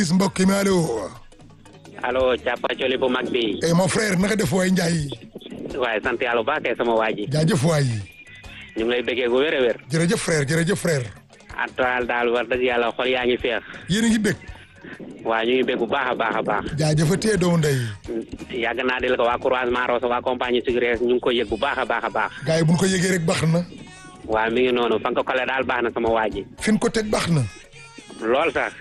mbokk mi allo. allo càppacoli bu mag bi. eh mon frère naka def waay Ndiaye. waaye sant yàlla bu baax kay sama waa ji. jaajëf waay. ñu ngi lay bëggee gu wér a wér. jërëjëf frère jërëjëf frère. atoal daal war dëgg yàlla xol yaa ngi feex. yéen a ngi bég. waa ñu ngi bég bu baax a baax a baax. jaajëfatee doomu ndey. yàgg naa del ko waa croisement Rosso waa compagnie Sucrés ñu ngi ko yëg bu baax a baax a baax. gars yi bu ñu ko yëgee rek baax na. waa mi ngi noonu fan ko kale daal baax na sama waa ji. fi ñu ko teg baax na. lool sax.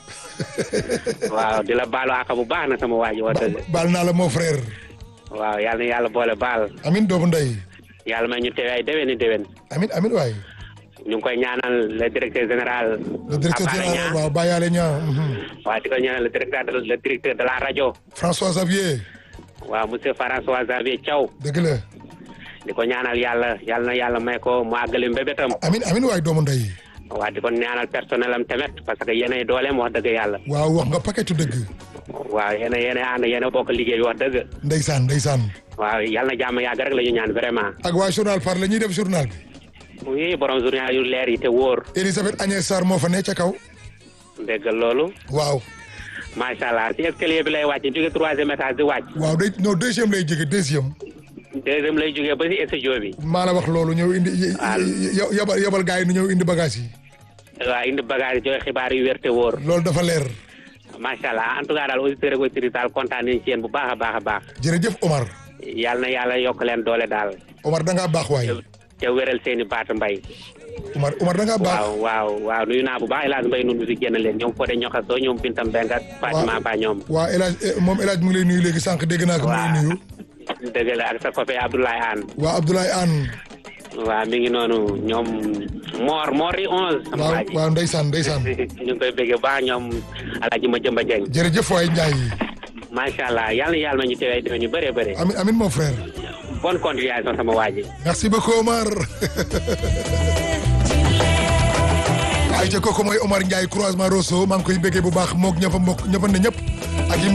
waaw di la baalu àq bu baax na sama waa ji wax dëgg. baal naa la mon frère. waaw yàlla na yàlla boole baal. amin doomu ndey. yàlla may ñu teew ay déwéni déwén. amin amin waay. ñu ngi koy ñaanal le directeur général. le directeur Abdoulaye général Niang. waaw Bayale Niang. waaw di ko ñaanal le directeur de le directeur de la rajo. François Xavier. waaw monsieur François Xavier Thiaw. dëgg la. di ko ñaanal yàlla yàlla na yàlla may ko mu àggali mbébétam. amin amin waay doomu ndey. waaw di ko ñaanal personnel am tamit parce que yéenay dooleem wax dëgg yàlla. waaw wax nga paquetu dëgg. waaw yéen a yéen a ànd yéen a bokk liggéey bi wax dëgg. ndeysaan ndeysaan. waaw yàlla na jàmm yàgg rek la ñu ñaan vraiment. ak waa journal par la ñuy def journal bi. oui borom journal yu leer yi te wóor. Elisabeth Agnès Sarr moo fa ne ca kaw. dégg loolu. waaw. macha allah si escalier bi lay wàcc jóge troisième étage di wàcc. waaw day non deuxième lay jóge deuxième. deuxième lay jógee ba si studio bi. maa la wax loolu ñëw indi y- y- yabal yabal gars yi nu ñëw indi bagage yi. waaw indi bagage joxe xibaar yu wér te wóor. loolu dafa leer. macha allah en tout cas daal auditeurs ak auditrices daal kontaan nañ ci yéen bu baax a baax a baax. jërëjëf Omar. yàlla na yàlla yokk leen doole daal. Omar da ngaa baax waay. te wéral seen i baat mbay. Omar Omar da ngaa baax. waaw waaw waaw nuyu naa bu baax El Hadj Mbaye nun bi fi génn leen ñoom Fodé Ñoxaso ñoom Binta Mbeng ak Fatima Ba ñoom. waa El Hadj eh, moom El Hadj mu ngi lay nuyu léegi sànq dégg naa ko mu ngi lay waaw nuyu. dëgg la ak sa copain Abdoulaye Anne. waa Abdoulaye Anne. waaw mi ngi noonu ñoom Mor Mor yi onze. sama waaw waa ji waaw ndeysaan ndeysaan. ñu ngi koy bëggee baax ñoom Alaaji ma jëmba Jeng jërëjëf waay Ndiaye. macha allah yàlla na yàlla ma ñu teewee déwén yu bëree bëri. amin amin mon frère. bonne continuation sama waa ji. merci beaucoup Omar. ayca kooku mooy Omar Ndiaye croisement Rosso maa ngi koy bëggee bu baax moog ñëpp a mbokk ñëpp a ne ñëpp.